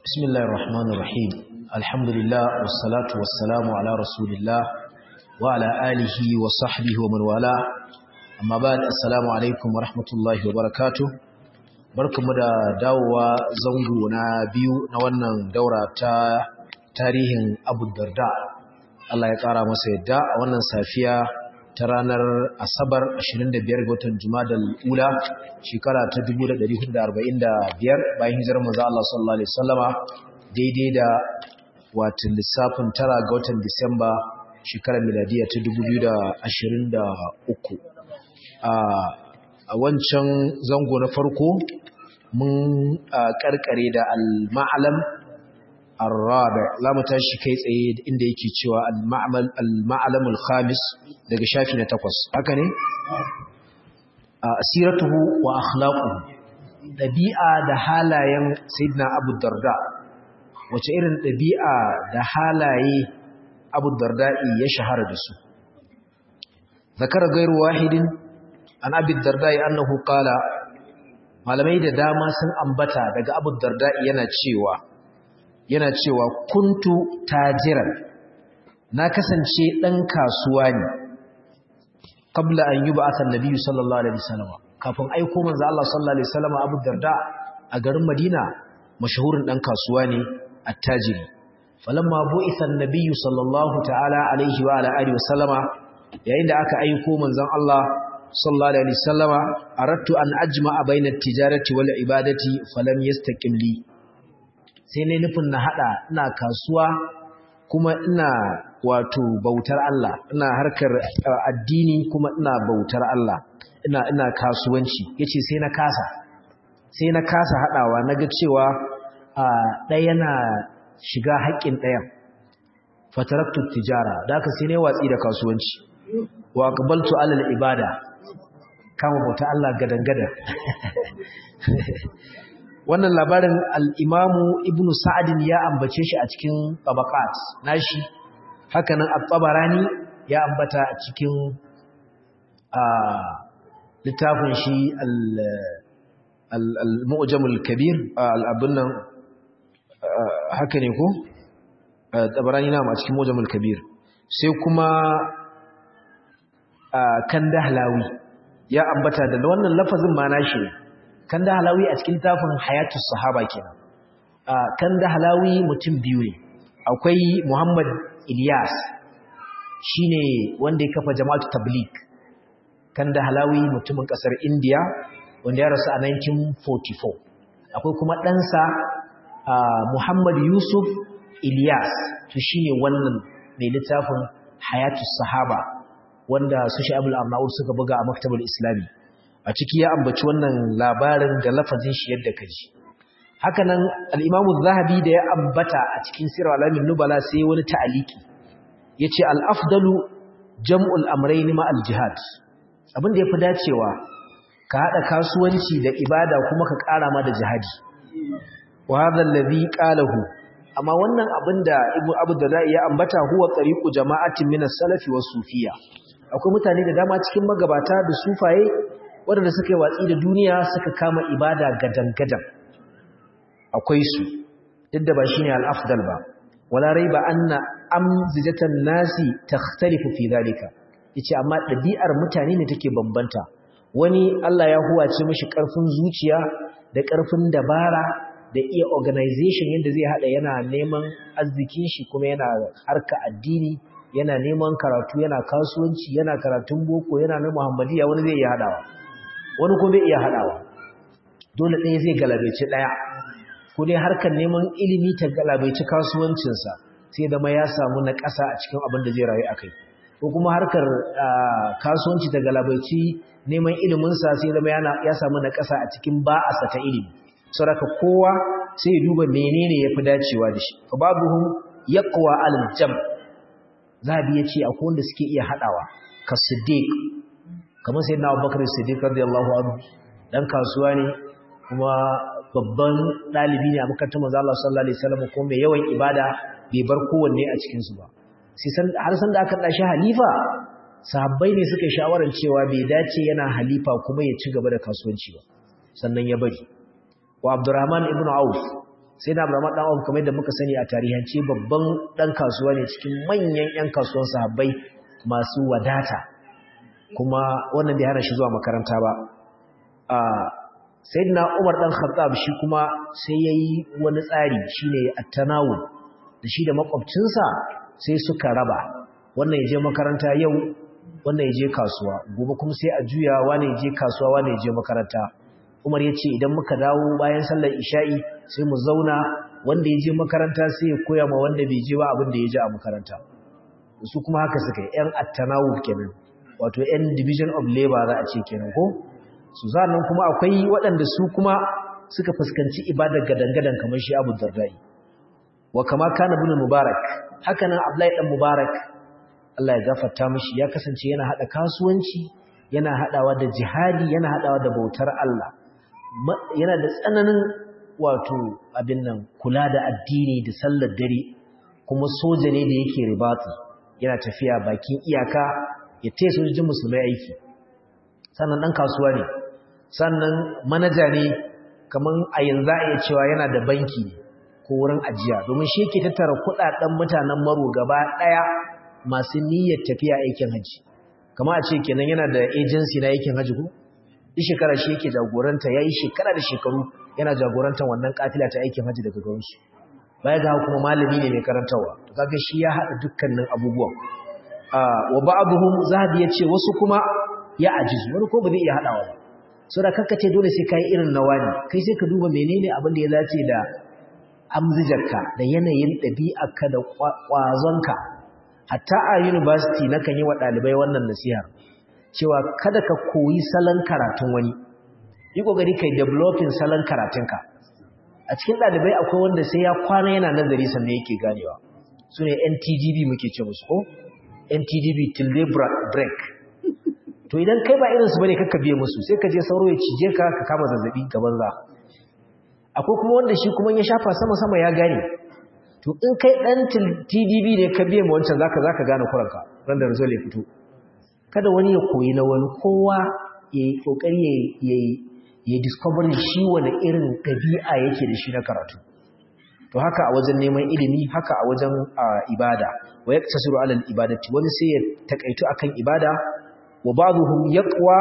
بسم الله الرحمن الرحيم الحمد لله والصلاة والسلام على رسول الله وعلى آله وصحبه ومن والاه أما بعد السلام عليكم ورحمة الله وبركاته barkamu da dawowa zango na biyu na wannan daura ta tarihin Abu Darda Allah ya kara masa yadda a wannan safiya ta ranar Asabar 25 ga watan Jumadal Ula shekara ta 1445 bayan hijirar manzo Allah sallallahu alaihi wasallama daidai da watan lissafin tara ga watan Disamba shekarar miladiya ta 2023 a wancan zango na farko mun karkare da al-ma'alam الرابع لا متاشي kai tsaye inda yake cewa al-ma'mal al-ma'lam al-khamis daga shafi na 8 haka ne asiratuhu wa akhlaquhu dabi'a da halayen sayyidina Abu Darda wace irin dabi'a da halaye Abu Darda ya shahara da su zakara gairu wahidin an Abi Darda annahu qala malamai da dama sun ambata daga Abu Darda yana cewa yana cewa kuntu tajiran na kasance ɗan kasuwa ne kabla an yi ba'atan nabiyyu sallallahu alaihi wasallam kafin aiko manzo Allah sallallahu alaihi wasallam Abu Darda a garin Madina mashahurin ɗan kasuwa ne attajiri falamma bu'itha an-nabiyyu sallallahu ta'ala alaihi wa ala alihi wasallama yayin da aka aiko manzon Allah sallallahu alaihi wasallama aradtu an ajma'a bayna at-tijarati wal ibadati falam yastaqim li sai ne nufin na hada ina kasuwa kuma ina wato bautar Allah ina harkar addini kuma ina bautar Allah ina ina kasuwanci yace sai na kasa sai na kasa hadawa naga cewa ɗaya na shiga haƙƙin ɗayan fataraktu tijara da haka sai ne watsi da kasuwanci wa aqbaltu ala ibada kama bauta Allah gadan-gadan wannan labarin al'imamu ibn sa'adin ya ambace shi a cikin tabakat nashi hakanan al-tabarani ya ambata a cikin littafin shi al-mu'jamul kabir al'abin nan haka ne ko? tabarani na a cikin mu'jamul kabir sai kuma kan dahlawi ya ambata da wannan lafazin ma nashi ne kan da halawi a cikin tafin hayatus sahaba kenan kan da halawi mutum biyu ne akwai muhammad ilyas shine wanda ya kafa jama'atu tabligh kan da halawi mutumin kasar india wanda ya rasu a 1944 akwai kuma ɗansa muhammad yusuf ilyas to shine wannan mai littafin hayatus sahaba wanda su sha'abul arnaud suka buga a maktabar islami a ciki ya ambaci wannan labarin da lafazin shi yadda ka ji hakanan al-Imam zahabi da ya ambata a cikin Sirr al-Alamin Nubala sai wani ta'aliki yace al-afdalu jam'ul amrayn ma al-jihad abin da yafi dacewa ka hada kasuwanci da ibada kuma ka ƙara ma da jihadi wa hadha alladhi qalahu amma wannan abin da Ibn Abu Darda ya ambata huwa tariqu jama'atin min as-salafi was-sufiyya akwai mutane da dama cikin magabata da sufaye waɗanda suka yi watsi da duniya suka kama ibada gadan-gadan akwai su duk da ba shi ne al'afdal ba wala rai ba an na amzijatan nasi ta tarifu fi zalika yace amma ɗabi'ar mutane ne take bambanta wani Allah ya huwace mashi ƙarfin zuciya da ƙarfin dabara da iya organization yadda zai haɗa yana neman arzikin shi kuma yana harka addini yana neman karatu yana kasuwanci yana karatun boko yana na muhammadiya wani zai iya haɗawa wani kuma bai iya haɗawa dole ɗaya zai galabaici ɗaya ko dai harkar neman ilimi ta galabaici kasuwancinsa sai zama ya samu na ƙasa a cikin abin da zai rayu a kai ko kuma harkar kasuwanci ta galabaici neman iliminsa sai zama ya samu na ƙasa a cikin ba'asa ta ilimi saboda kowa sai ya duba menene ya fi dacewa da shi fa babuhum yaqwa al-jam zabi yace akwai wanda suke iya haɗawa ka siddiq kamar sai na abubakar siddiq radiyallahu anhu dan kasuwa ne kuma babban dalibi ne a makarantar manzo Allah sallallahu alaihi wasallam ko mai yawan ibada bai bar kowanne a cikin su ba sai san har san da aka dashi halifa sahabbai ne suka shawaran cewa bai dace yana halifa kuma ya ci gaba da kasuwanci ba sannan ya bari wa Abdurrahman ibn Auf sai na Abdurrahman dan Auf kamar yadda muka sani a tarihance babban dan kasuwa ne cikin manyan ƴan kasuwan sahabbai masu wadata kuma wannan bai hana shi zuwa makaranta ba a sayyidina Umar dan Khattab shi kuma sai yayi wani tsari shine at-tanawul da shi da makwabcinsa sai suka raba wannan ya je makaranta yau wannan ya je kasuwa gobe kuma sai a juya wani ya je kasuwa wani ya je makaranta Umar ya ce idan muka dawo bayan sallar isha'i sai mu zauna wanda ya je makaranta sai ya koya ma wanda bai je ba abin da ya je a makaranta su kuma haka suka yi yan at-tanawul kenan wato yan division of labor za a ce kenan ko su zanen kuma akwai waɗanda su kuma suka fuskanci ibadar gadangadan kamar shi Abu Dardai wa kama kana ibn Mubarak haka nan Abdullahi dan Mubarak Allah ya gafarta mishi ya kasance yana hada kasuwanci yana hadawa da jihadi yana hadawa da bautar Allah yana da tsananin wato abin nan kula da addini da sallar dare kuma soja ne da yake ribati yana tafiya bakin iyaka ya taya sojojin musulmai aiki sannan dan kasuwa ne sannan manaja ne kaman a yanzu a iya cewa yana da banki ne ko wurin ajiya domin shi yake tattara kudaden mutanen maro gaba daya masu niyyar tafiya aikin haji kama a ce kenan yana da agency na aikin haji ko duk shekara shi yake jagoranta yayi shekara da shekaru yana jagorantar wannan kafila ta aikin haji daga garin su baya ga kuma malami ne mai karantawa to kaga shi ya hada dukkanin abubuwan wa ba'dhum zahabi yace wasu kuma ya ajizu wani ko ba zai iya hadawa ba so da ce dole sai kai irin nawani kai sai ka duba menene abin da ya dace da amzijarka da yanayin ɗabi'arka da ƙwazonka hatta a university na kan yi wa ɗalibai wannan nasihar cewa kada ka koyi salon karatun wani yi ƙoƙari kai developing salon karatunka a cikin ɗalibai akwai wanda sai ya kwana yana nazari sannan yake ganewa su ne ntdb muke ce musu ko ntdb till day break to idan kai ba irinsu bane kakka biye musu sai ka je sauro ya cije ka ka kama zazzabi gaban za akwai kuma wanda shi kuma ya shafa sama-sama ya gane to in kai dan TDB ne ka biye ma wancan zaka zaka gane kuranka ran da result ya fito kada wani ya koyi na wani kowa ya yi kokari ya ya discover shi wani irin dabi'a yake da shi na karatu to haka a wajen neman ilimi haka a wajen ibada wa yaktasiru ala ibadati wani sai ya takaitu akan ibada wa ba'dhum yaqwa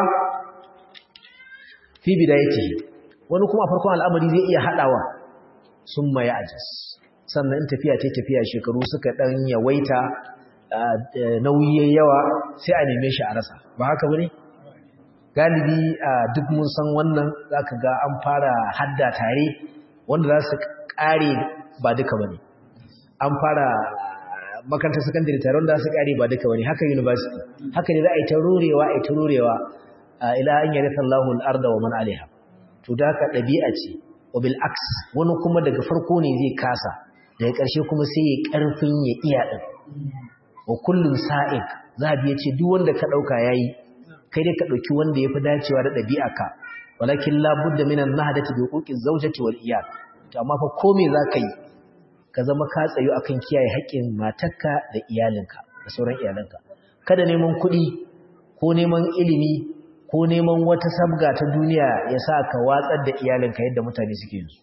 fi bidayatihi wani kuma a farkon al'amari zai iya haɗawa sun maye ajis sannan in tafiya ta tafiya shekaru suka ɗan yawaita nauyi yawa sai a neme shi a rasa ba haka wani galibi duk mun san wannan za ka ga an fara hadda tare wanda za su ƙare ba duka ba ne an fara makarantar sakandare tare wanda za su ƙare ba duka ba ne haka university haka ne za a yi ta rurewa a yi ta rurewa ila an yi rasa Allahun arda wa man alaiha to da haka ɗabi'a ce wabil aks wani kuma daga farko ne zai kasa daga ƙarshe kuma sai ya ƙarfin ya iya ɗin wa kullum sa'ik za a biya ce duk wanda ka ɗauka ya yi kai dai ka ɗauki wanda ya fi dacewa da ɗabi'a ka walakin labudda minan na hadata da hukukin zaujati wal iyal to amma fa ko me za ka yi ka zama ka tsayo akan kiyaye haƙƙin matarka da iyalinka da sauran iyalanka kada neman kuɗi ko neman ilimi ko neman wata sabga ta duniya ya sa ka watsar da iyalinka yadda mutane suke yi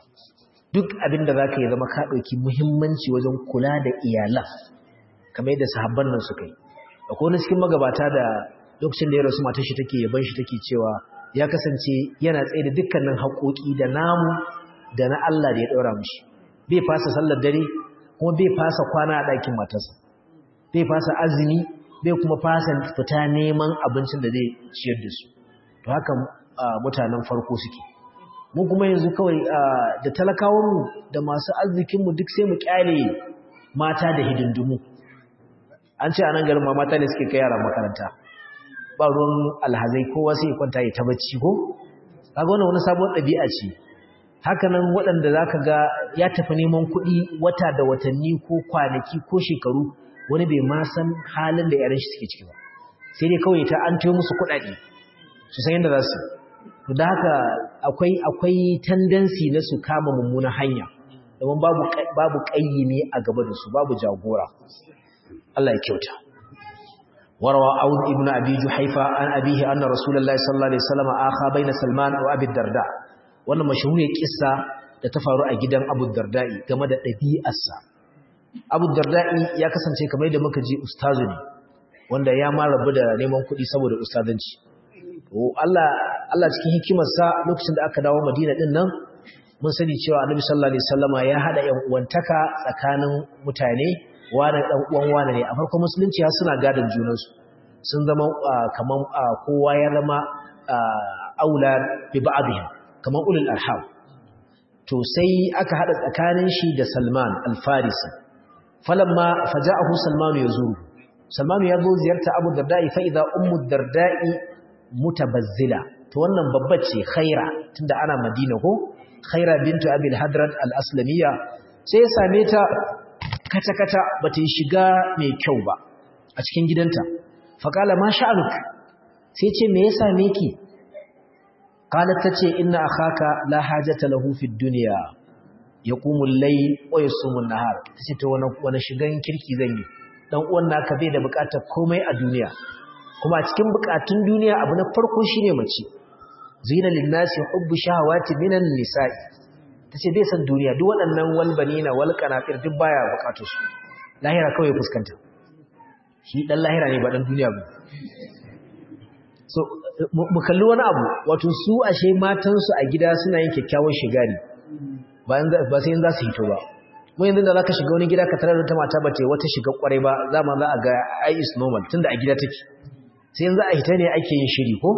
duk abin da za ka yi zama ka ɗauki muhimmanci wajen kula da iyalan kamar yadda sahabban nan suka yi akwai wani cikin magabata da lokacin da ya rasu matar shi take yaban shi take cewa ya kasance yana tsaye da dukkanin haƙoƙi da namu da na Allah da ya ɗaura mishi bai fasa sallar dare kuma bai fasa kwana a ɗakin matarsa bai fasa azumi bai kuma fasa fita neman abincin da zai ciyar da su to haka mutanen farko suke mu kuma yanzu kawai da talakawanmu da masu arzikinmu duk sai mu kyale mata da hidindimu an ce a nan garin ma mata ne suke kai yara makaranta ba ruwan alhazai kowa sai ya kwanta ya tabbaci ko kaga wannan wani sabon ɗabi'a ce haka nan waɗanda za ka ga ya tafi neman kuɗi wata da watanni ko kwanaki ko shekaru wani bai ma san halin da yaran shi suke ciki ba sai dai kawai ta an tayo musu kuɗaɗe su san yadda za su to da haka akwai akwai tendency na su kama mummunan hanya domin babu babu kayyimi a gaba da su babu jagora Allah ya kyauta warwa aun ibnu abi juhaifa an abihi anna rasulullahi sallallahu alaihi wasallam akha baina salman wa abi darda wannan mashhuriyar kissa da ta faru a gidan Abu Darda'i game da ɗabi'arsa Abu Darda'i ya kasance kamar da muka ji ustazu ne wanda ya ma rabu da neman kuɗi saboda ustazanci Allah Allah cikin hikimarsa lokacin da aka dawo Madina din nan mun sani cewa Annabi sallallahu alaihi wasallama ya hada ƴan uwantaka tsakanin mutane wani dan uwan wani ne a farkon musulunci har suna gadan junansu sun zama kaman kowa ya zama aula bi ba'dihim kaman ulul arham to sai aka hada tsakanin shi da Salman al-Farisi falamma faja'ahu Salman yazuru Salman ya zo ziyarta Abu Darda'i fa idza ummu Darda'i mutabazzila to wannan babbar ce Khaira tunda ana Madina ko Khaira bintu Abi al-Hadrat al-Aslamiyya sai ya same ta kata-kata bata yi shiga mai kyau ba a cikin gidanta faqala ma sha'anuk sai ce me ya same ki qalat tace inna akhaka la hajata lahu fid dunya yaqumu al-layl wa yasumu an-nahar tace to wani wani shigan kirki zan yi dan uwan naka bai da bukatar komai a duniya kuma cikin bukatun duniya abu na farko shine mace zina lin-nasi hubbu shahawati minan nisa'i tace bai san duniya duk waɗannan walbanina wal qanatir duk baya bukatun su lahira kawai fuskanta shi dan lahira ne ba dan duniya ba so mu kalli wani abu wato su ashe matansu a gida suna yin kyakkyawan shigari ba sai za su hito ba mu yanzu da za ka shiga wani gida ka tarar da ta mata ba ta wata shiga kwarai ba za ma za a ga ai is normal tunda a gida take sai yanzu a hita ne ake yin shiri ko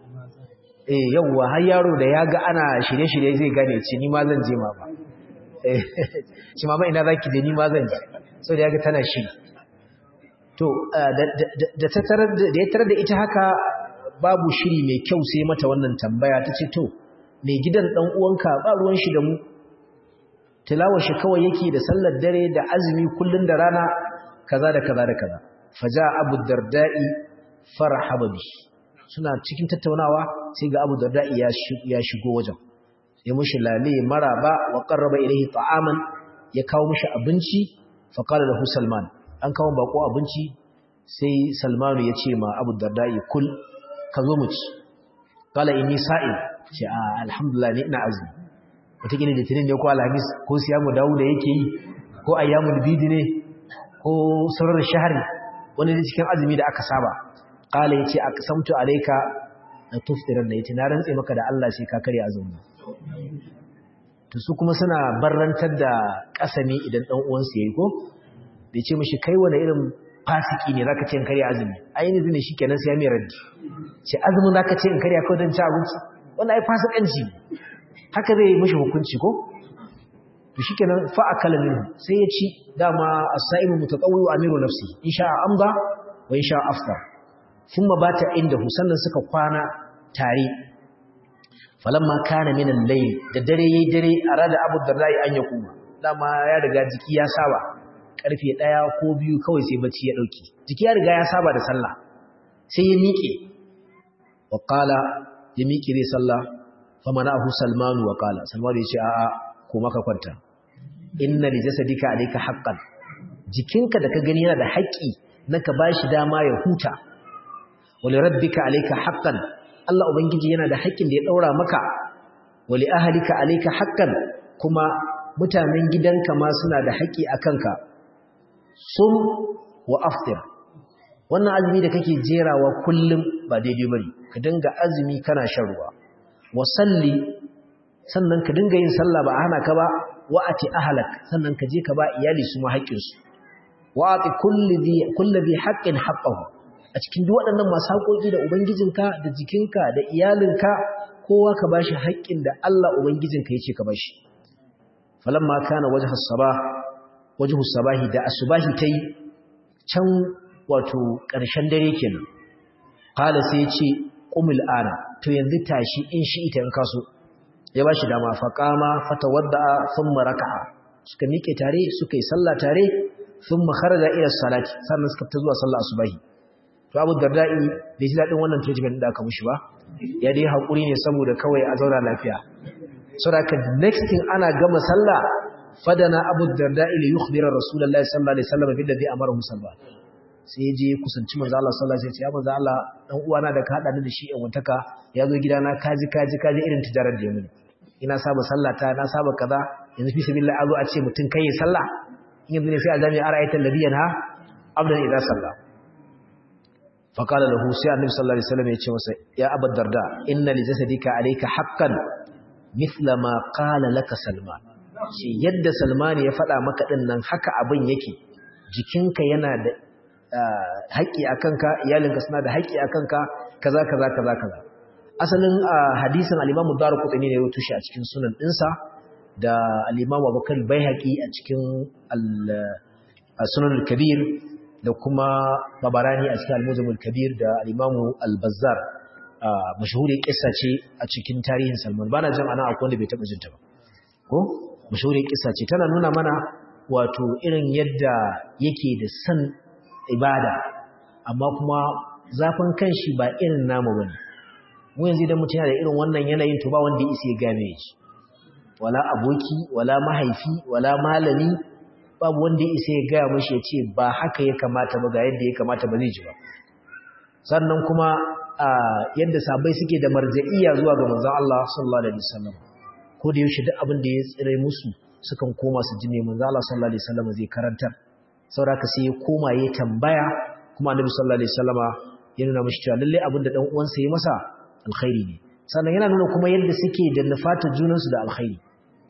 eh yawwa har yaro da ya ga ana shirye-shirye zai gane ce ni ma zan je ma ba eh shi ma ina zaki je ni ma zan je so da ya ga tana shiri to da ta tarar da ya tarar da ita haka babu shiri mai kyau sai mata wannan tambaya ta ce to mai gidan ɗan uwanka ba ruwan shi da mu tilawar shi kawai yake da sallar dare da azumi kullun da rana kaza da kaza da kaza faja abu darda'i farhaba bi suna cikin tattaunawa sai ga abu darda'i ya shigo wajen ya mushi lale maraba wa qarraba ilayhi ta'aman ya kawo mushi abinci fa qala lahu salman an kawo bako abinci sai salmanu ya ce ma abu darda'i kul ka zo mu ci kala inni sa'il ce a alhamdulillah ni ina azumi wataƙila litinin ne ko alhamis ko siyamu dawo da yake yi ko ayyamul bidi ne ko sauran shahari wani da cikin azumi da aka saba kala ya ce a kasamtu alaika na tuftiran da ya ce na rantse maka da Allah sai ka karya azumi to su kuma suna barrantar da kasami idan dan uwansu yayi ko da ce mishi kai wani irin fasiki ne zaka ce in karya azumi ai ne zune shikenan sai ya mai raddi ce azumin zaka ce in karya kawai dan ci abinci wannan ai fasikanci haka zai mishi hukunci ko to shikenan fa akala minhu sai ya ci dama as-sa'imu mutatawwi wa amiru nafsi insha amda wa insha aftar thumma bata inda sannan suka kwana tare falamma kana min al-layl da dare yayi dare arada abu darrai an yakuma dama ya riga jiki ya saba karfe ɗaya ko biyu kawai sai bacci ya ɗauki jiki ya riga ya saba da sallah sai ya miƙe wa ƙala ya miƙe zai sallah fa mana ahu salmanu wa ƙala salmanu ya ce a'a ko maka kwanta inna li jasadika alayka haqqan jikinka da ka gani yana da haƙƙi na ka bashi dama ya huta wa li rabbika alayka haqqan Allah ubangiji yana da haƙƙin da ya daura maka wa li ahlika alayka haqqan kuma mutanen gidanka ma suna da haƙƙi akan ka sum wa aftir wannan azumi da kake jerawa kullum ba daidai bane ka dinga azumi kana shan ruwa wa salli sannan ka dinga yin sallah ba a hana ka ba wa ati ahlak sannan ka je ka ba iyali su ma haƙƙin su wa ati kulli dhi kulli dhi haqqin haqqahu a cikin duk waɗannan masu haƙoƙi da ubangijinka da jikinka da iyalinka kowa ka bashi haƙƙin da Allah ubangijinka yace ka bashi falamma kana wajhu as-sabah wajhu sabahi da asubahi tai can wato ƙarshen dare kenan qala sai yace qumil ana to yanzu tashi in shi ita in kaso ya bashi dama fa qama fatawadda thumma raka'a suka miƙe tare suka yi sallah tare thumma kharaja ila salati sannan suka fita zuwa sallah asubahi to Abu Darda'i bai ji dadin wannan treatment da aka mishi ba ya dai hakuri ne saboda kawai a zauna lafiya saboda next thing ana gama sallah fadana abu darda'i li yukhbira rasulullahi sallallahu alaihi wasallam bil ladhi amarahu sallallahu sai ya je kusanci manzo Allah sallallahu alaihi wasallam ya manzo Allah dan uwana da ka hada ni da shi in wantaka ya zo gidana kaji kaji kaji irin tijarar da ya mini ina saba sallata na saba kaza yanzu fi sabilillah azu a ce mutun kai sallah in yanzu ne sai a jami'a ra'ayatan nabiyyan ha abdan idza salla fa qala lahu sai annabi sallallahu alaihi wasallam ya ce masa ya abad darda inna li jasadika alayka haqqan mithla ma qala laka salman shi yadda salman ya faɗa maka din nan haka abin yake jikinka yana da haƙƙi akan ka iyalinka suna da haƙƙi akan ka kaza kaza kaza kaza asalin hadisin al-Imam Ad-Darqutni ne ya rubuta shi a cikin sunan dinsa da al-Imam Abubakar Baihaqi a cikin al-Sunan al-Kabir da kuma Babarani a cikin al-Muzam al-Kabir da al-Imam al-Bazzar mashhuri kissa ce a cikin tarihin Salman bana jin ana akwai wanda bai taba jin ta ba ko mashhuri kissa ce tana nuna mana wato irin yadda yake da san ibada amma kuma zafin kanshi ba irin namu bane mu yanzu idan mutum yana da irin wannan yanayin to ba wanda ya isa ya game shi wala aboki wala mahaifi wala malami babu wanda ya isa ya gaya mashi ya ce ba haka ya kamata ba ga yadda ya kamata ba zai ji ba sannan kuma yadda sabai suke da marja'iya zuwa ga manzon Allah sallallahu alaihi wasallam ko da yaushe duk abin da ya tsire musu sukan koma su ji ne manzon Allah sallallahu alaihi wasallam zai karantar saboda sai ya koma ya tambaya kuma annabi sallallahu alaihi wasallama ya nuna mashi cewa lalle abin da dan uwansa ya masa alkhairi ne sannan yana nuna kuma yadda suke da nufatar junansu da alkhairi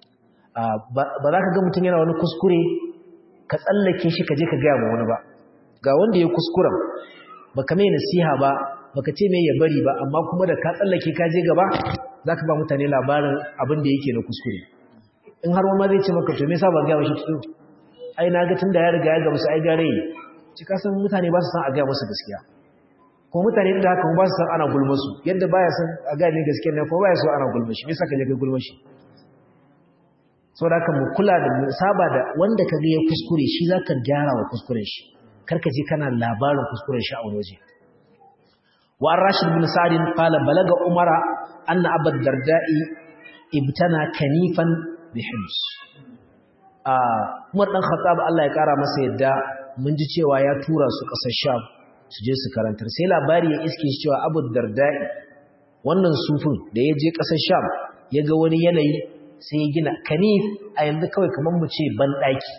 ba za ka ga mutum yana wani kuskure ka tsallake shi ka je ka gaya ma wani ba ga wanda ya kuskuren ba ka mai nasiha ba ba ka ce mai ya bari ba amma kuma da ka tsallake ka je gaba za ka ba mutane labarin abin da yake na kuskure in har wani zai ce maka to me yasa ba gaya mashi tudu ai na ga tun da ya riga ya gamsu ai gare ci ka san mutane ba su san a gaya masa gaskiya ko mutane da haka ba su san ana gulma su yadda baya san a gaya ne gaskiya ne ko baya so ana gulma shi me yasa ka je kai gulma shi saboda haka mu kula da mu saba da wanda ka ga ya kuskure shi zaka gyara wa kuskuren shi kar ka je kana labarin kuskuren shi a wani waje wa ar-rashid bin sa'd qala balaga umara anna abad darda'i ibtana kanifan bi hims a umar dan khattab Allah ya kara masa yadda mun ji cewa ya tura su kasar sham su je su karantar sai labari ya iske shi cewa abu darda'i wannan sufin da ya je kasar sham ya ga wani yanayi sai ya gina kanif a yanzu kawai kamar mu ce banɗaki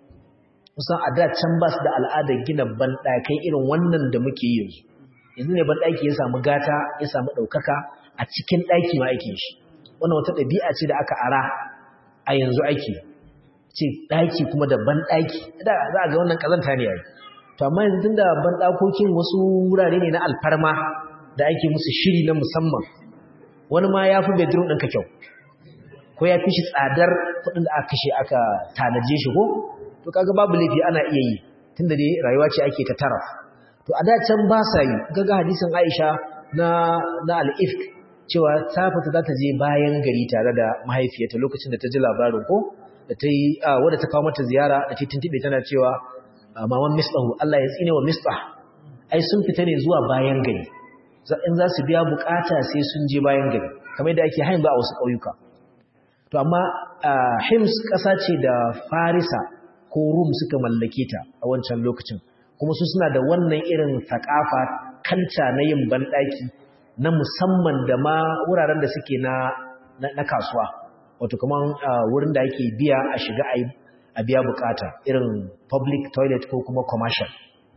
kusan a da can ba su da al'adar gina banɗakai irin wannan da muke yi yanzu yanzu ne banɗaki ya samu gata ya samu ɗaukaka a cikin ɗaki ma ake shi wannan wata ɗabi'a ce da aka ara a yanzu ake ce ɗaki kuma da banɗaki da za a ga wannan ƙazanta ne yayi to amma yanzu tunda banɗakokin wasu wurare ne na alfarma da ake musu shiri na musamman wani ma ya fi bedroom ɗinka kyau ko ya fi shi tsadar kuɗin da aka kashe aka tanaje shi ko to kaga babu laifi ana iya yi tunda dai rayuwa ce ake ta taraf to a da can ba sa yi kaga hadisin Aisha na na al-ifk cewa ta fita za ta je bayan gari tare da mahaifiyarta lokacin da ta ji labarin ko da ta yi wadda ta kawo mata ziyara da ta tuntube tana cewa maman mislahu Allah ya tsine wa mislah ai sun fita ne zuwa bayan gari in za su biya bukata sai sun je bayan gari kamar yadda ake hain ba a wasu ƙauyuka to amma hims ƙasa ce da farisa ko rum suka mallake ta a wancan lokacin kuma su suna da wannan irin thakafa kanta na yin banɗaki na musamman da ma wuraren da suke na na kasuwa wato kaman wurin da ake biya a shiga a biya bukata irin public toilet ko kuma commercial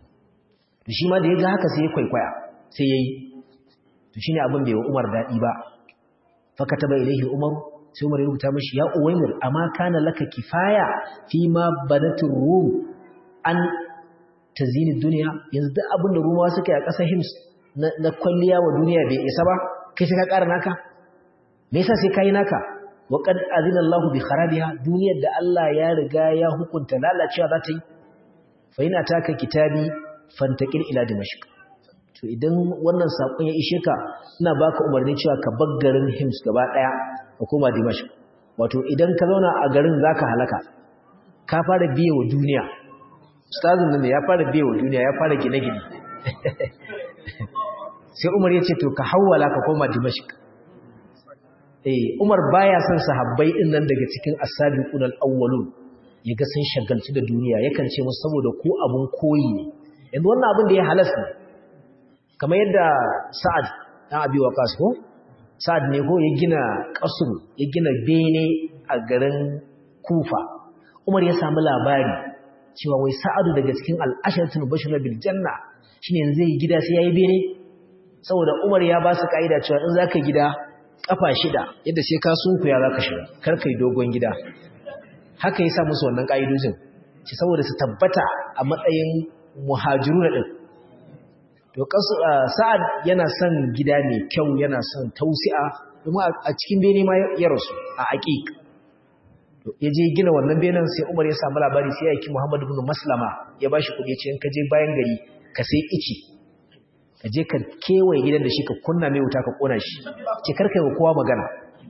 to shi ma da ya ga haka sai ya kwaikwaya sai ya yi to shi ne abin bai wa umar daɗi ba fakata bai ilaihi umar sai umar ya rubuta mashi ya uwaimir amma kana laka kifaya fi ma banatin rum an tazini duniya yanzu duk abin da rumawa suka yi a ƙasar hims na kwalliya wa duniya bai isa ba kai sai ka ƙara naka me yasa sai kai naka wa qad azina Allah bi kharabiha duniyar da Allah ya riga ya hukunta lalacewa za ta yi fa ina taka kitabi fantaqil ila dimashq to idan wannan sakon ya ishe ka ina baka umarni cewa ka bar garin Hims gaba daya ka koma Dimashq wato idan ka zauna a garin zaka halaka ka fara biye wa duniya ustazin nan ya fara biye wa duniya ya fara gine-gine sai Umar ya ce to ka hawwala ka koma Dimashq eh Umar baya son sahabbai din nan daga cikin as-sabiqun al-awwalun yaga sun shagaltu da duniya yakan ce musu saboda ku abun koyi ne yanzu wannan abin da ya halasta kamar yadda Sa'ad dan Abi Waqqas ko sa'ad ne ko ya gina kasru ya gina bene a garin kufa umar ya samu labari cewa wai sa'adu daga cikin al'asharatul bashir bil janna shine yanzu yi gida sai yayi bene saboda umar ya ba su kaida cewa in zaka gida kafa shida yadda sai ka sunkuya zaka shiga kar kai dogon gida haka yasa musu wannan kaidojin ci saboda su tabbata a matsayin muhajiruna din to sa'ad yana son gida mai kyau yana son tausi'a kuma a cikin bene ma ya rasu a aqiq ya je gina wannan benen sai Umar ya samu labari sai ya yaki Muhammad ibn Maslama ya bashi kuɗi ce in ka je bayan gari ka sai ici ka je ka kewaye gidan da shi ka kunna mai wuta ka kona shi ki karkai wa kowa magana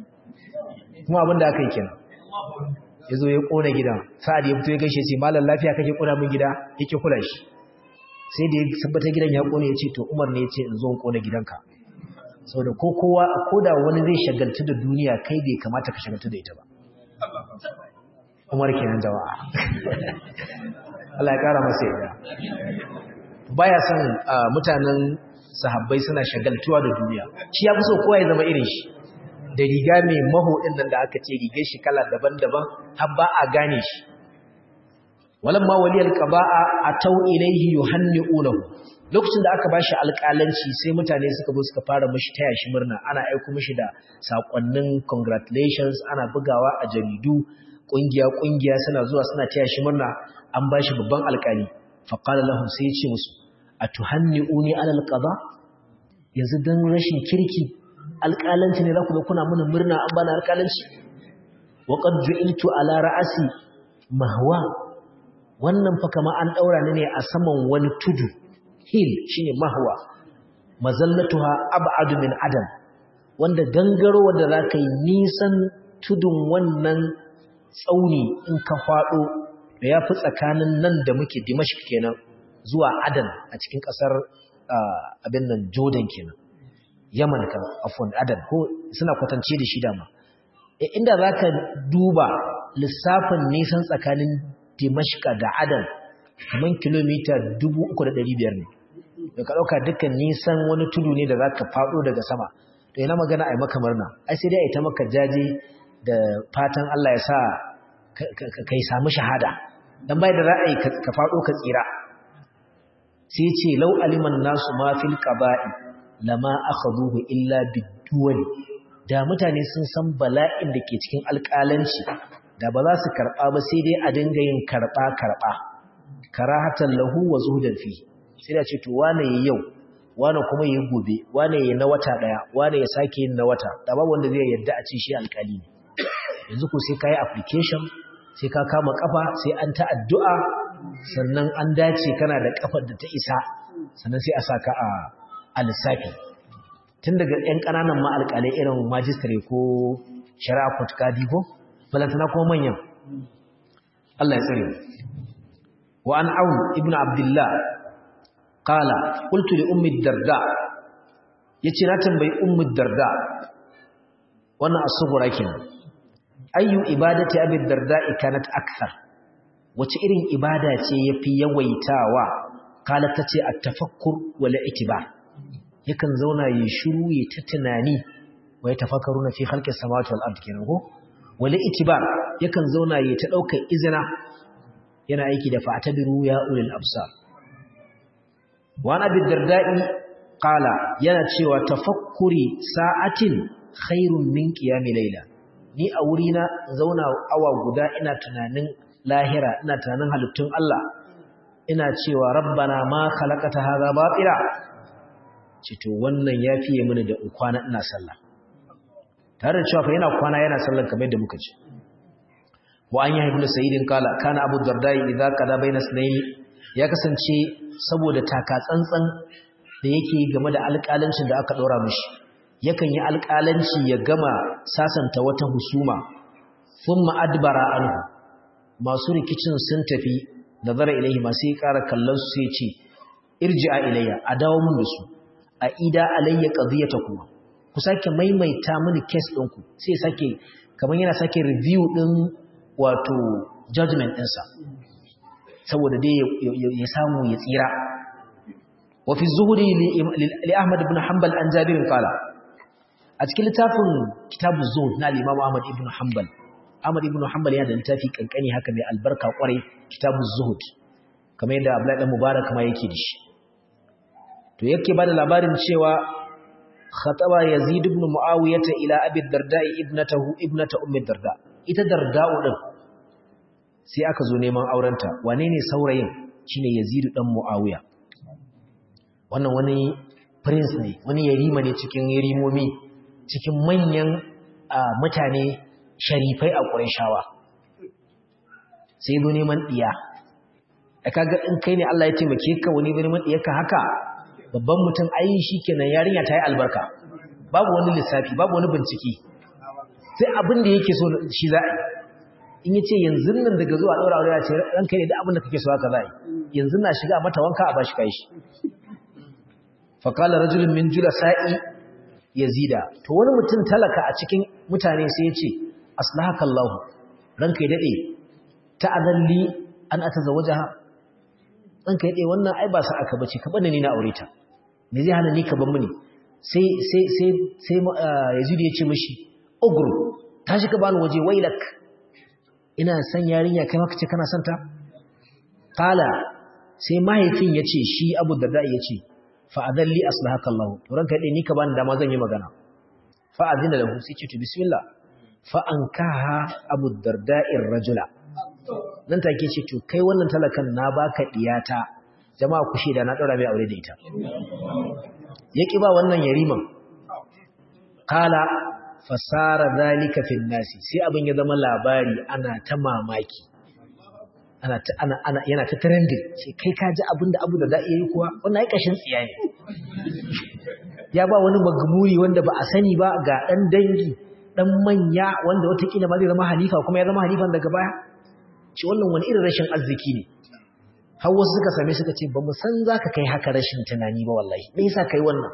kuma abin da aka yi kenan ya zo ya kona gidan sa'ad ya fito ya gaishe ce malam lafiya kake kona min gida yake kula shi sai da ya tabbata gidan ya kone ya ce to Umar ne ya ce in zo in kona gidanka saboda ko kowa ko da wani zai shagaltu da duniya kai bai kamata ka shagaltu da ita ba Umar kenan jama'a Allah ya kara masa yadda baya son mutanen sahabbai suna shagaltuwa da duniya shi ya fi so kowa ya zama irin shi da riga mai maho din nan da aka ce rigar shi kala daban-daban har ba a gane shi walamma waliyal qaba'a atau ilayhi yuhanni'unahu lokacin da aka bashi alƙalanci sai mutane suka zo suka fara mishi taya shi murna ana aika mishi da sakonnin congratulations ana bugawa a jaridu kungiya kungiya suna zuwa suna taya shi murna an bashi babban alƙali fa qala lahum sai ya ce musu atuhanni'uni ala alqada yanzu dan rashin kirki alƙalanci ne za ku ga kuna mana murna an bana alƙalanci wa qad ju'iltu ala ra'asi mahwa wannan fa kama an daura ni ne a saman wani tudu hill shine mahwa mazallatuha ab'adu min adam wanda gangaro wanda zaka yi nisan tudun wannan tsauni in ka fado da yafi tsakanin nan da muke Dimashq kenan zuwa Adan a cikin kasar abin nan Jordan kenan Yaman kan afwan Adan ko suna kwatance da shi dama inda zaka duba lissafin nisan tsakanin Dimashq da Adan kaman kilomita 3500 ne da ka ɗauka dukkan nisan wani tudu ne da za ka faɗo daga sama to yana magana a yi maka murna ai sai dai a yi ta maka jaje da fatan Allah ya sa ka yi samu shahada don bai da ra'ayi ka faɗo ka tsira sai ce lau aliman nasu ma fil qaba'i lama akhadhuhu illa biduwali da mutane sun san bala'in da ke cikin alƙalanci da ba za su karɓa ba sai dai a dinga yin karɓa karɓa karahatan lahu wa zuhudan fihi sai da ce to wane yi yau wane kuma yi gobe wane yi na wata daya wane ya sake yin na wata da babu wanda zai yadda a ce shi alkali ne yanzu ko sai ka yi application sai ka kama kafa sai an ta addu'a sannan an dace kana da kafar da ta isa sannan sai a saka a a lissafi tun daga yan ƙananan ma alƙalai irin majistare ko shari'a court kadi ko balantana kuma manyan Allah ya tsare wa an aun ibnu abdullah qala qultu li ummi darda yace na tambayi ummi darda wannan as-sughra kenan ayyu ibadati abi darda kanat akthar wace irin ibada ce yafi yawaitawa kala tace at-tafakkur wal itibar yakan zauna yi shiru yi ta tunani wai tafakkaruna fi khalqis samawati wal ardi kenan ko wal itibar yakan zauna yi ta daukar izina yana aiki da fa'tabiru ya ulil absar wani abin darda'i ƙala yana cewa tafakkuri sa'atin khairun min ƙiyami laila ni a wurina zauna awa guda ina tunanin lahira ina tunanin halittun Allah ina cewa rabbana ma khalaqata hadha batila cito wannan ya fiye mini da in kwana ina sallah tare da cewa fa yana kwana yana sallar kamar yadda muka ce wa an yi ibn sayyidin kala kana abu dardai idza qada baina sunayn ya kasance saboda taka tsantsan da yake game da alƙalancin da aka ɗora mishi yakan yi alƙalanci ya gama sasanta wata husuma sun ma'adbara anhu masu rikicin sun tafi nazara ilaihi masu yi ƙara kallon su sai ce irji'a ilayya a dawo mun da su a ida alayya qadiyata kuma ku sake maimaita mini case ɗinku sai sake kamar yana sake review ɗin wato judgment ɗinsa saboda dai ya samu ya tsira wa fi zuhuri li Ahmad ibn Hanbal an Jabir qala a cikin littafin kitabu zuhud na al-imam Ahmad ibn Hanbal Ahmad ibn Hanbal yana da littafi kankani haka mai albarka kwarai kitabu zuhud kamar yadda Abdullahi dan Mubarak ma yake da shi to yake bada labarin cewa khataba Yazid ibn Muawiyah ila Abi Darda ibnatahu ibnata Ummi Darda ita Darda'u din sai aka zo neman aurenta wane ne saurayin shine Yazid dan Muawiya wannan wani prince ne wani yarima ne cikin yarimomi cikin manyan mutane sharifai a Qurayshawa sai zo neman diya kaga in kai ne Allah ya taimake ka wani neman diyarka haka babban mutum ai shikenan yarinya ta yi albarka babu wani lissafi babu wani bincike sai abin da yake so shi za a in yace yanzu nan daga zuwa daura aure ya ce ranka ne da abin da kake so haka za yi yanzu na shiga mata wanka a bashi kai shi fa qala rajulun min julasa'i yazida to wani mutum talaka a cikin mutane sai ya ce aslahaka Allah ranka ya dade ta'adalli an atazawajaha ranka ya dade wannan ai ba sa aka bace ka bani ni na aure ta me zai hana ni ka ban mini sai sai sai sai yazid ya ce mishi ugru tashi ka bani waje wailak ina san yarinya kai maka ce kana son ta qala sai mahaifin ya ce shi abu darda ya ce fa adalli aslahaka Allah to ranka dai ni ka bani dama zan yi magana fa azina lahu sai ce to bismillah fa ankaha abu darda'ir rajula nan take ce to kai wannan talakan na baka diyata jama'a ku sheda na daura mai aure da ita yaki ba wannan yariman kala fasara zalika fil nasi sai abin ya zama labari ana ta mamaki ana ta ana ana yana ta trending sai kai ka ji abin da abu da da yi kuwa wannan ai kashin tsiya ne ya ba wani magmuri wanda ba a sani ba ga dan dangi dan manya wanda watakila ma zai zama halifa kuma ya zama halifan daga baya ce wannan wani irin rashin arziki ne har wasu suka same suka ce ba mu san za ka kai haka rashin tunani ba wallahi me yasa kai wannan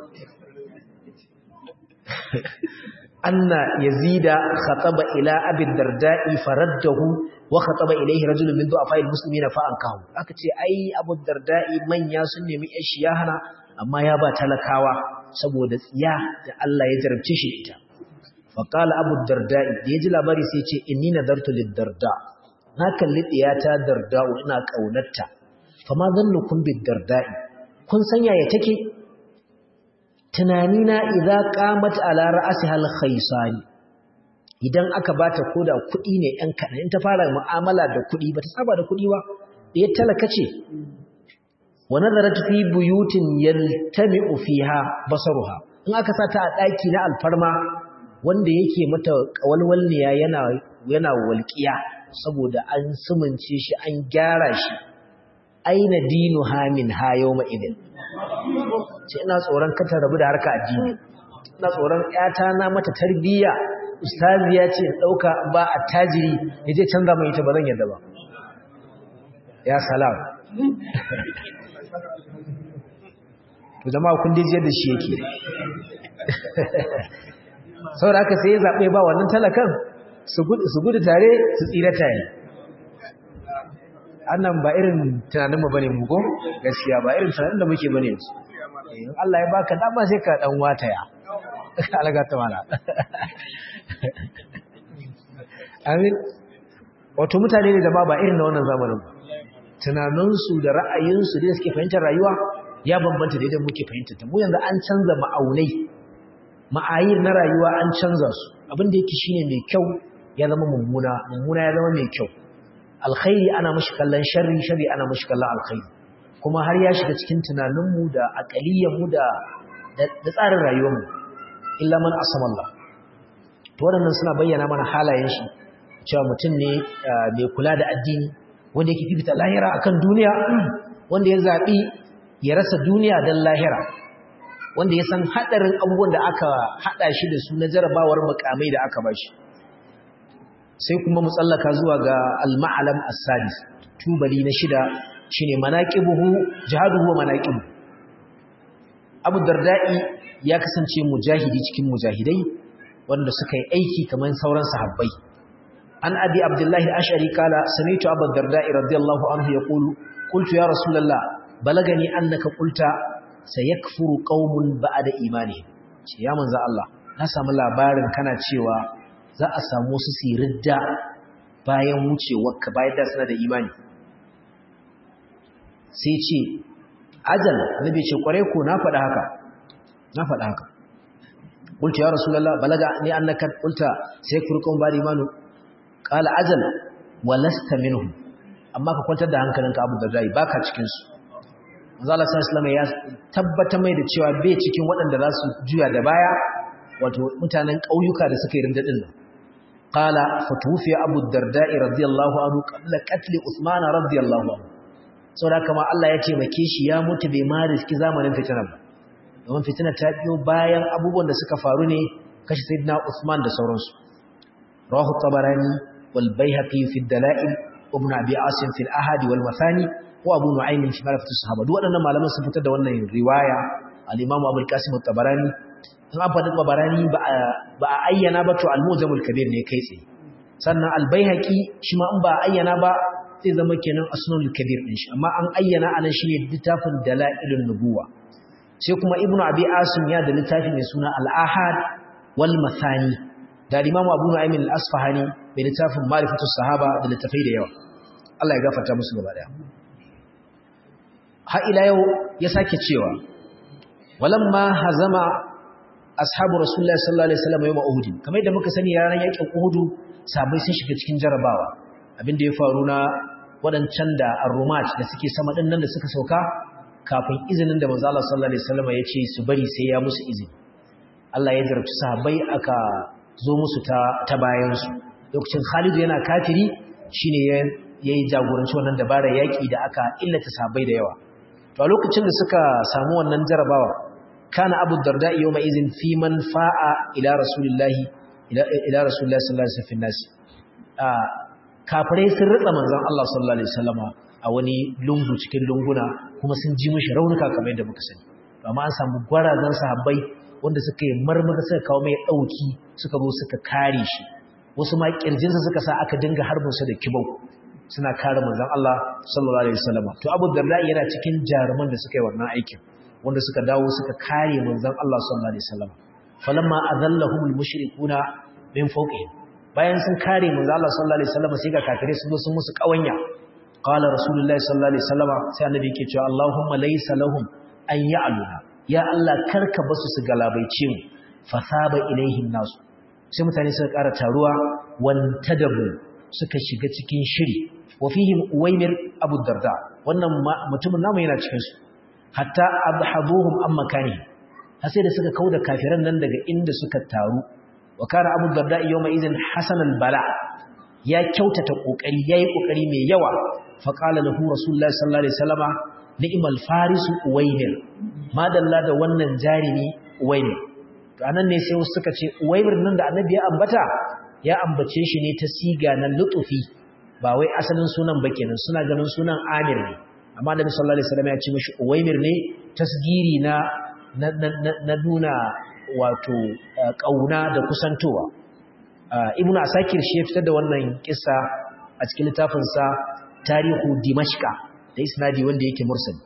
anna yazida khataba ila abi darda'i faraddahu wa khataba ilayhi rajulun min du'afa almuslimina fa ankahu aka ce ai abu darda'i manya sun nemi yashi ya hana amma ya ba talakawa saboda tsiya da Allah ya jarabce shi ita fa qala abu darda'i da yaji labari sai ce inni nadartu lid darda na kalli diyata darda'u ina kaunarta fama zannukum bid darda'i kun sanya ya take tunanina idza qamat ala ra'siha al khaysani idan aka bata koda kuɗi ne ɗan kaɗan in ta fara mu'amala da kuɗi bata saba da kuɗi ba ya talaka ce wa nazarat fi buyutin yaltami'u fiha basaruha in aka sata a ɗaki na alfarma wanda yake mata kawalwalniya yana yana walƙiya saboda an sumunce shi an gyara shi aina dinu hamin ha yawma idin ce ina tsoron kata rabu da harka addini ina tsoron ƴata na mata tarbiyya ustaziya ce dauka ba attajiri yaje canza mai ita ba zan yadda ba ya salam to jama'a kun dije da shi yake saboda haka sai ya zabe ba wannan talakan su gudu tare su tsira tare annan ba irin tunaninmu bane mu ko gaskiya ba irin tunanin da muke bane su in Allah ya baka dama sai ka dan wataya alaga ta mala amin wato mutane ne da ba ba irin na wannan zamanin ba tunaninsu da ra'ayinsu da suke fahimtar rayuwa ya bambanta da idan muke fahimtar ta mu yanzu an canza ma'aunai ma'ayir na rayuwa an canza su abin da yake shine mai kyau ya zama mummuna mummuna ya zama mai kyau alkhairi ana mashi kallon sharri sharri ana mashi kallon alkhairi kuma har ya shiga cikin tunaninmu da aqaliyyarmu da da tsarin rayuwarmu illa man asama Allah to waɗannan suna bayyana mana halayen shi cewa mutum ne mai kula da addini wanda yake fifita lahira akan duniya wanda ya zabi ya rasa duniya dan lahira wanda ya san hadarin abubuwan da aka hada shi da su na jarabawar mukamai da aka bashi sai kuma mu tsallaka zuwa ga al-ma'alam as-sadis tubali na shida shine manaqibuhu jihaduhu wa manaqibu Abu Darda'i ya kasance mujahidi cikin mujahidai wanda suka yi aiki kamar sauran sahabbai an abi abdullahi ashari kala sami'tu abu darda'i radiyallahu anhu yaqulu qultu ya rasulullah balagani annaka qulta sayakfuru qaumun ba'da imani ce ya manzo Allah na samu labarin kana cewa za a samu wasu siridda bayan wucewarka bayan da suna da imani sai ce ajal nabi ce kware ko na faɗa haka na faɗa haka qultu ya rasulullah balaga ni annaka qulta sai furqan bari imanu qala ajal walasta minhum amma ka kwantar da hankalinka abu da rai baka cikin su manzo Allah sallallahu alaihi ya tabbata mai da cewa bai cikin waɗanda za su juya da baya wato mutanen ƙauyuka da suka yi rindadin nan qala fatufi abu darda'i radiyallahu anhu qabla qatl usman radiyallahu anhu saboda kama Allah ya taimake shi ya mutu bai ma riski zamanin fitina ba domin fitina ta biyo bayan abubuwan da suka faru ne kashi sayyidina Usman da sauransu rawahu tabarani wal baihaqi fi dalail ibn abi asim fi al ahad wal mathani wa abu nu'aym fi marifat as-sahaba duk waɗannan malaman sun fitar da wannan riwaya al-imam abu al-qasim at-tabarani in an faɗi tabarani ba a ayyana ba to al-mujamul kabir ne kai tsaye sannan al-baihaqi shi ma in ba a ayyana ba zai zama kenan asnul kabir din shi amma an ayyana anan shine littafin dalailun nubuwa sai kuma ibnu abi asim ya da littafi mai suna al-ahad wal mathani da imamu abu nu'aym al-asfahani mai littafin ma'rifatus sahaba da littafai da yawa Allah ya gafarta musu gaba daya har ila yau ya sake cewa walamma hazama ashabu rasulullahi sallallahu alaihi wasallam yawm uhud kamar yadda muka sani ranar yakin uhud sabai sun shiga cikin jarabawa abinda ya faru na waɗancan da arrumat da suke sama ɗin nan da suka sauka kafin izinin da manzo Allah sallallahu alaihi wasallam ya ce su bari sai ya musu izini Allah ya jarabci sahabbai aka zo musu ta ta bayan su lokacin Khalid yana kafiri shine ya yayi jagoranci wannan dabarar yaki da aka illata sahabbai da yawa to a lokacin da suka samu wannan jarabawa kana Abu Darda yawma izin fi man fa'a ila rasulillahi ila ila rasulillahi sallallahu alaihi wasallam kafirai sun ritsa manzon Allah sallallahu alaihi wasallama a wani lungu cikin lunguna kuma sun ji mishi raunuka kamar yadda muka sani amma an samu gwarazan sahabbai wanda suka yi marmara suka kawo mai dauki suka zo suka kare shi wasu ma kirjinsa suka sa aka dinga harbin su da kibau suna kare manzon Allah sallallahu alaihi wasallama to Abu Darda yana cikin jaruman da suka yi wannan aikin wanda suka dawo suka kare manzon Allah sallallahu alaihi wasallama falamma azallahumul mushrikuna min fawqihim bayan sun kare manzo Allah sallallahu alaihi wasallam sai ga kafirai sun zo sun musu kawanya qala rasulullahi sallallahu alaihi wasallam sai annabi yake cewa Allahumma laysa lahum an ya'luna ya Allah karka basu su galabaice mu fasaba ilaihim nasu sai mutane suka ƙara taruwa wantadabu suka shiga cikin shiri wa fihim uwaymir abu darda wannan mutumin namu yana cikin su hatta abhaduhum am makani har sai da suka kauda kafiran nan daga inda suka taru wa kana abu darda yawma idhin hasan bala ya kyautata kokari yayi kokari mai yawa fa qala lahu rasulullahi sallallahu alaihi wasallama ni'mal farisu uwaymir madalla da wannan jarimi uwaymir to anan ne sai suka ce uwaymir nan da annabi ya ambata ya ambace shi ne ta siga na lutufi ba wai asalin sunan ba kenan suna ganin sunan amir ne amma annabi sallallahu alaihi wasallam ya ce mishi uwaymir ne tasgiri na na nuna wato kauna da kusantowa ibnu asakir shi ya fitar da wannan kissa a cikin littafinsa tarihu dimashqa da isnadi wanda yake mursal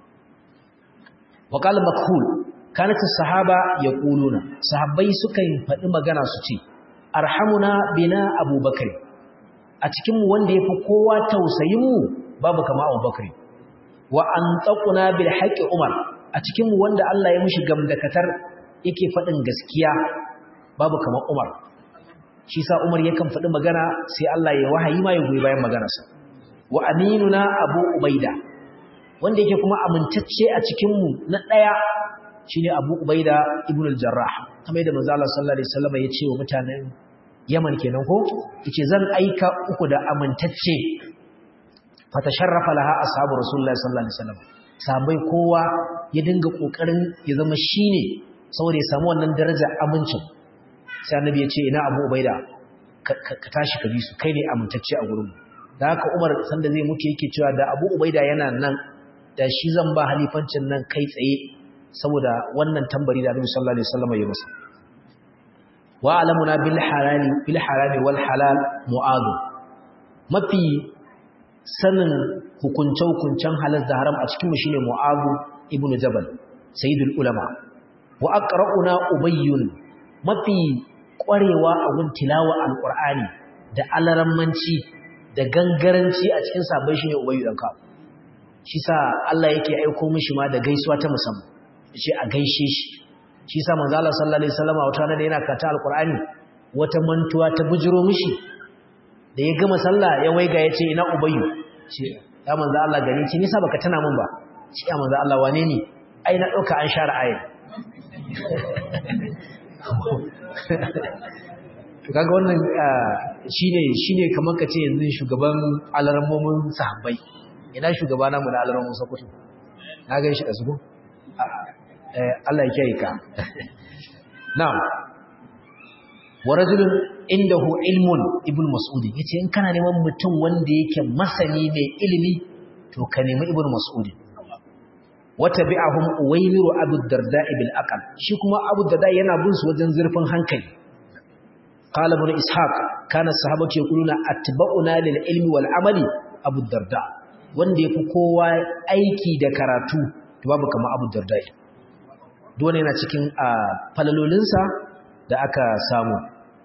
wa qala makhul kanat as-sahaba yaquluna sahabbai sukan faɗi magana su ce arhamuna bina abubakar a cikin mu wanda yafi kowa tausayin mu babu kama abubakar wa antaquna bil haqqi umar a cikin mu wanda Allah ya mishi gamdakatar yake faɗin gaskiya babu kama umar shi sa umar yakan faɗi magana sai Allah ya wahayi ma ya goyi bayan maganarsa wa aminuna abu ubaida wanda yake kuma amintacce a cikinmu na ɗaya shine abu ubaida ibn al-jarrah kamar yadda manzo Allah sallallahu alaihi wasallam ya ce wa mutanen Yaman kenan ko yace zan aika uku da amintacce fatasharrafa laha ashabu rasulullahi sallallahu alaihi wasallam sabai kowa ya dinga kokarin ya zama shine saboda ya samu wannan darajar amincin sai annabi ya ce ina abu ubaida ka tashi ka bi su kai ne amintacce a gurin da haka umar sanda zai mutu yake cewa da abu ubaida yana nan da shi zan ba halifancin nan kai tsaye saboda wannan tambari da annabi sallallahu alaihi wasallam ya masa wa alamuna bil halali bil harami wal halal mu'adh mafi sanin hukunce hukuncen halal da haram a cikin mu shine mu'adh ibnu jabal sayyidul ulama wa aqra'una ubayyun mafi ƙwarewa a gun tilawa alƙur'ani da alarammanci da gangaranci a cikin sabon shi ne ubayu ɗan kawo shi sa Allah yake aiko mishi ma da gaisuwa ta musamman shi a gaishe shi shi sa manzo Allah sallallahu alaihi wasallam wata rana da yana karanta alƙur'ani wata mantuwa ta bujiro mishi da ya gama sallah ya waiga ya ce ina ubayu ce ya manzo Allah gani ce nisa baka tana mun ba ce ya manzo Allah wane ne ai na dauka an share ayin to kaga wannan shine shine kamar kace yanzu shugaban alarmomin sahabbai ina shugaba namu na alarmomin sakutu na ga shi da su Allah ya kiyaye ka na'am wa rajulun indahu ilmun ibn mas'ud yace in kana neman mutum wanda yake masani mai ilimi to ka nemi ibn mas'ud watabi'ahum uwaymiru abu darda bil aqal shi kuma abu darda yana bin su wajen zurfin hankali qala ibn ishaq kana sahabatu yaquluna atba'una lil ilmi wal amali abu darda wanda yafi kowa aiki da karatu to babu kamar abu darda dole yana cikin falalolinsa da aka samu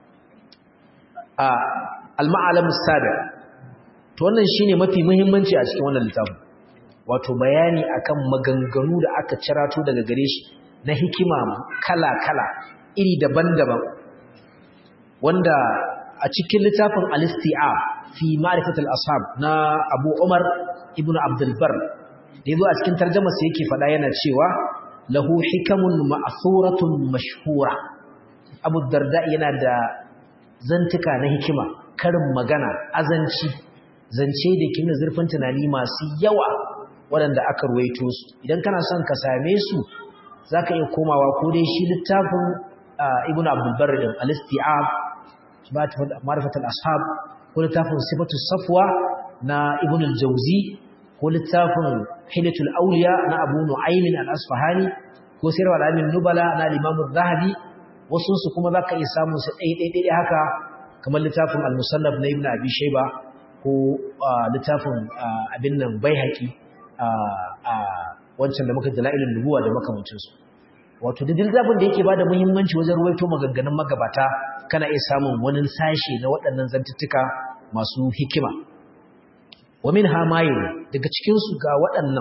al-ma'alam sabi to wannan shine mafi muhimmanci a cikin wannan littafin wato bayani akan maganganu da aka cirato daga gare shi na hikima kala-kala iri daban-daban wanda a cikin littafin al-isti'a fi ma'rifatul ashab na Abu Umar ibn Abdul Bar da yazo a cikin tarjuma sai yake faɗa yana cewa lahu hikamun ma'thuratun mashhura Abu Darda yana da zantuka na hikima karin magana azanci zance da kin zurfin tunani masu yawa waɗanda aka ruwaito su idan kana son ka same su zaka iya komawa ko dai shi littafin Ibn Abdul Barr din al-Isti'ab ma'rifatul ashab ko littafin Sifatus Safwa na Ibn al-Jawzi ko littafin Hilatul Awliya na Abu Nu'aym al-Asfahani ko Sirr al-Amin Nubala na Imam al-Zahabi wasu su kuma zaka iya samun su ɗaya haka kamar littafin al-Musannaf na Ibn Abi Shayba ko littafin abin nan Baihaqi a wancan da muka dalailin nubuwa da makamancinsu wato da littafin da yake bada muhimmanci wajen ruwaito maganganun magabata kana iya samun wani sashe na waɗannan zantuttuka masu hikima wa min hamayin daga cikin su ga waɗannan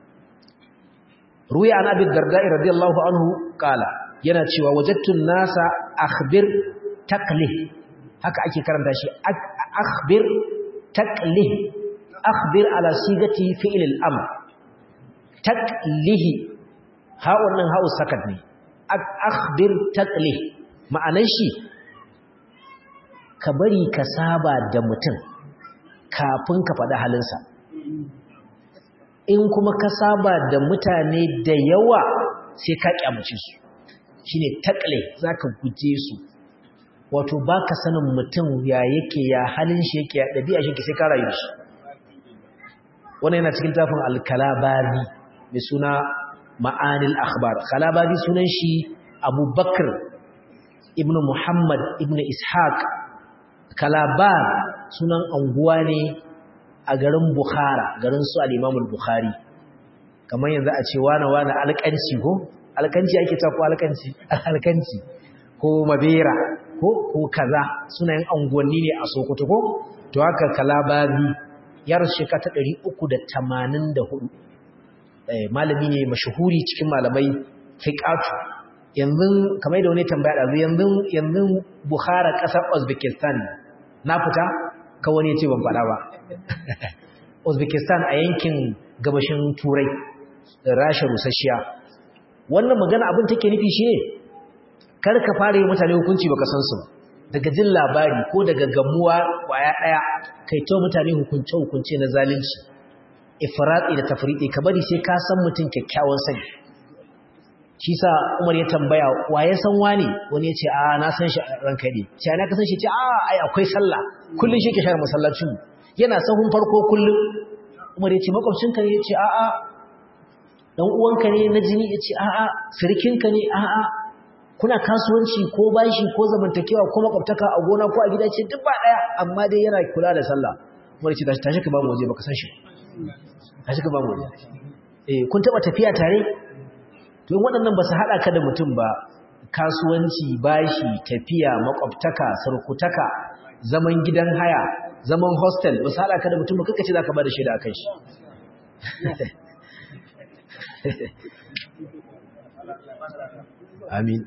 ruya an abi darda'i radiyallahu anhu kala yana cewa wajadtu nasa akhbir taqlih haka ake karanta shi akhbir taqlih akhbir ala sigati fi'l al-amr taqlih ha wannan ha'u sakat ne akhbir taqlih ma'anar shi ka bari ka saba da mutum kafin ka faɗi halinsa in kuma ka saba da mutane da yawa sai ka kyamace su shine taqlih zaka guje su wato baka sanin mutum ya yake ya halin shi yake ya dabi'a shi sai ka rayu shi wannan yana cikin tafin al-kalabari mai suna ma'anil akhbar kalabari sunan shi abubakar ibn muhammad ibn ishaq kalabar sunan anguwa ne a garin bukhara garin su al-imamul bukhari kamar yanzu a ce wane wane alƙanci ko alƙanci ake ta ko alƙanci alƙanci ko mabera ko ko kaza sunayen anguwanni ne a sokoto ko to haka kalabari yar shekara ta 384 malami ne mashahuri cikin malamai fiqatu yanzu kamar da wani tambaya da yanzu yanzu Bukhara kasar Uzbekistan na fita ka wani yace ban fada ba Uzbekistan a yankin gabashin Turai Rasha Rusasshiya wannan magana abin take nufi shine kar ka fara yi mutane hukunci baka san su daga jin labari ko daga gamuwa kwaya daya kai to mutane hukunce hukunce na zalunci ifrati da tafriti ka bari sai ka san mutum kyakkyawan sani shi sa Umar ya tambaya wa ya san wani wani ya ce a na san shi ranka ne sai na ka san shi ce a ai akwai sallah kullun shi ke share masallacin yana sahun farko kullun Umar ya ce makwabcinka ne ya ce a a dan uwanka ne na jini ya ce a a sirkinka ne a a kuna kasuwanci ko bashi ko zamantakewa ko makwabtaka a gona ko a gida ce duk ba daya amma dai yana kula da sallah Umar ya ce tashi ka ba mu waje baka san shi a cika ba mu eh kun taba tafiya tare to in waɗannan ba su hada ka da mutum ba kasuwanci bashi tafiya makwabtaka sarkutaka zaman gidan haya zaman hostel misala ka da mutum ba kaka ce za ka ba da shaida a kan shi amin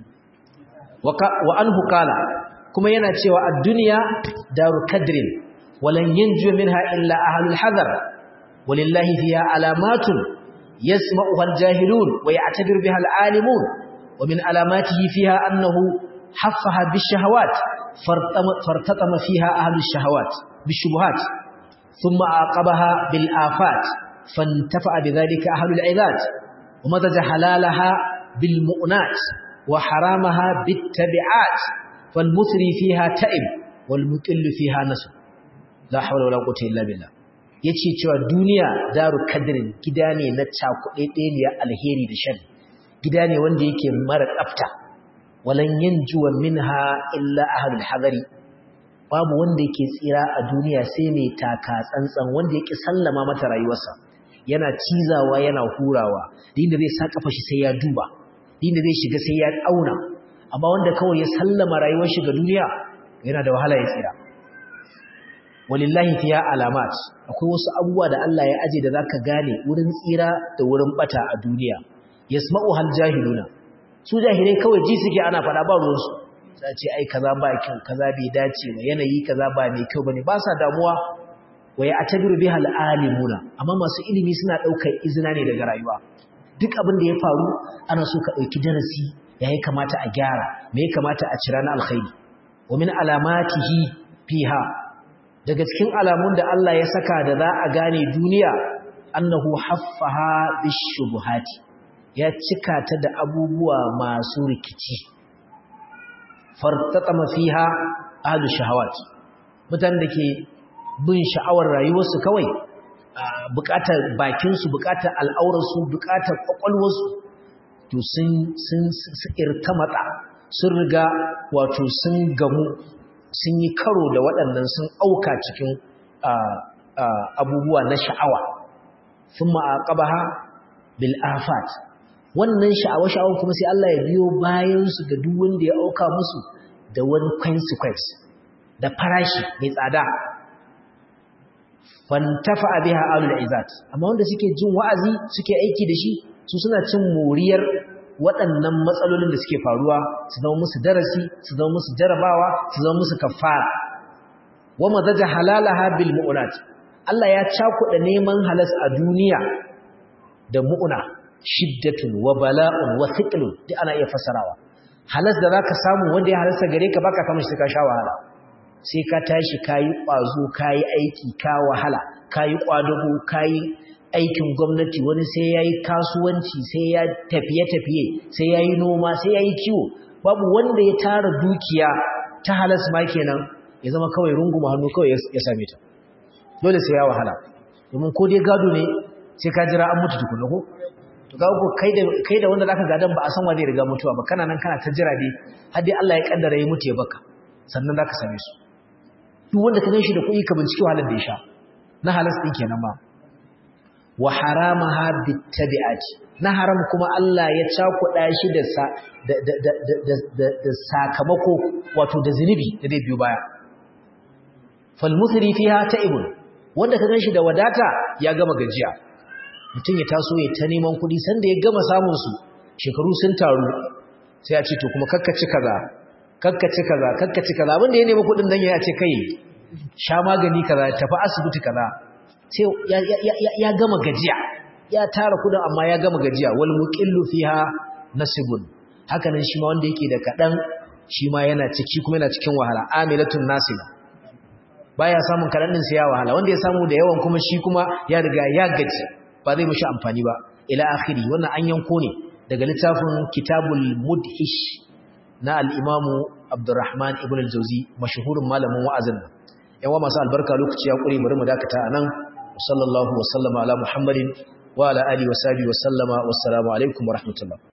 wa an hukala kuma yana cewa a duniya daru kadrin walan yanju minha illa ahlul hadar walillahi fiha alamatun yasma'uha aljahilun wa ya'tabir biha alalimun wa min alamatihi fiha annahu haffaha bishahawat fartatama fiha ahlus shahawat bishubuhat thumma aqabaha bil afat fantafa bidhalika ahlul ibad wa madaja halalaha bil mu'nat wa haramaha bit tabi'at fal muthri fiha ta'ib wal muqillu fiha nasb la hawla wala quwwata illa billah yace cewa duniya daru kadrin gida ne na cakuɗe ɗaya alheri da sharri gida ne wanda yake mara tsafta walan yanjuwa minha illa ahlul hadari babu wanda yake tsira a duniya sai mai taka tsantsan wanda yake sallama mata rayuwarsa yana cizawa yana hurawa dinda zai sa kafa shi sai ya duba dinda zai shiga sai ya auna amma wanda kawai ya sallama rayuwar shi ga duniya yana da wahala ya tsira walillahi fiya alamat akwai wasu abubuwa da Allah ya aje da zaka gane wurin tsira da wurin bata a duniya yasma'u hal jahiluna su jahilai kawai ji suke ana fada ba ruwansu sai ce ai kaza ba kyau kaza bai dace ba yanayi kaza ba mai kyau bane ba sa damuwa wa ya atabiru biha alimuna amma masu ilimi suna daukar izina ne daga rayuwa duk abin da ya faru ana so ka dauki darasi yayi kamata a gyara me ya kamata a cira na alkhairi wa min alamatihi fiha daga cikin alamun da Allah ya saka da za a gane duniya annahu haffaha bishubuhati ya cika ta da abubuwa masu rikici fartatama fiha ahlu shahawat mutanen da ke bin sha'awar rayuwarsu kawai bukatar bakinsu bukatar al'aurarsu bukatar kwakwalwarsu to sun sun irtamata sun riga wato sun gamu sun yi karo da waɗannan sun auka cikin abubuwa na sha'awa sun ma'aƙabaha bil afat wannan sha'awa-sha'awa kuma sai Allah ya biyo bayansu da duk wanda ya auka musu da wani consequence da farashi mai tsada fantafa biha alul izat amma wanda suke jin wa'azi suke aiki da shi su suna cin moriyar waɗannan matsalolin da suke faruwa su zama musu darasi su zama musu jarabawa su zama musu kafara wa madaja halalaha bil mu'unat Allah ya cakuɗa neman halas a duniya da mu'una shiddatun wa bala'un wa thiqlun duk ana iya fasarawa halas da zaka samu wanda ya halasta gare ka baka samu shi ka sha wahala sai ka tashi kayi kwazo kayi aiki ka wahala kayi kwadago kayi aikin gwamnati wani sai yayi kasuwanci sai ya tafiye tafiye sai yayi noma sai yayi kiwo babu wanda ya tara dukiya ta halas ma kenan ya zama kawai runguma hannu kawai ya same ta dole sai ya wahala domin ko dai gado ne sai ka jira an mutu tukuna ko to ga ko kai da kai da wanda zaka gadan ba a san wanda ya riga mutuwa ba kana nan kana ta jira dai har dai Allah ya kaddara ya mutu ya baka sannan zaka same su duk wanda ka ganshi da kuɗi ka bincike halar da ya sha na halas din kenan ma wa haramaha bittabi'ati na haram kuma Allah ya cakuɗa shi da da da da sakamako wato da zinubi da zai biyo baya fal musri fiha ta'ibun wanda ka ganshi da wadata ya gama gajiya mutum ya taso ya ta neman kuɗi sanda ya gama samun su shekaru sun taru sai ya ce to kuma kakkaci kaza kakkaci kaza kakkaci kaza abinda ya nemi kuɗin dan ya ce kai sha magani kaza tafi asibiti kaza sai ya gama gajiya ya tara kuɗin amma ya gama gajiya wal muqillu fiha nasibun haka nan shi ma wanda yake da kadan shi ma yana ciki kuma yana cikin wahala amilatun nasiba baya samun kadan din sai ya wahala wanda ya samu da yawan kuma shi kuma ya riga ya gaji ba zai mishi amfani ba ila akhiri wannan an yanko ne daga littafin kitabul mudhish na al-imamu abdurrahman ibn al-jawzi mashhurin malamin wa'azin nan yawa masu albarka lokaci ya kure bari mu dakata anan sallallahu wa sallama ala muhammadin wa ala alihi wa sahbihi wa sallama wassalamu alaikum wa rahmatullah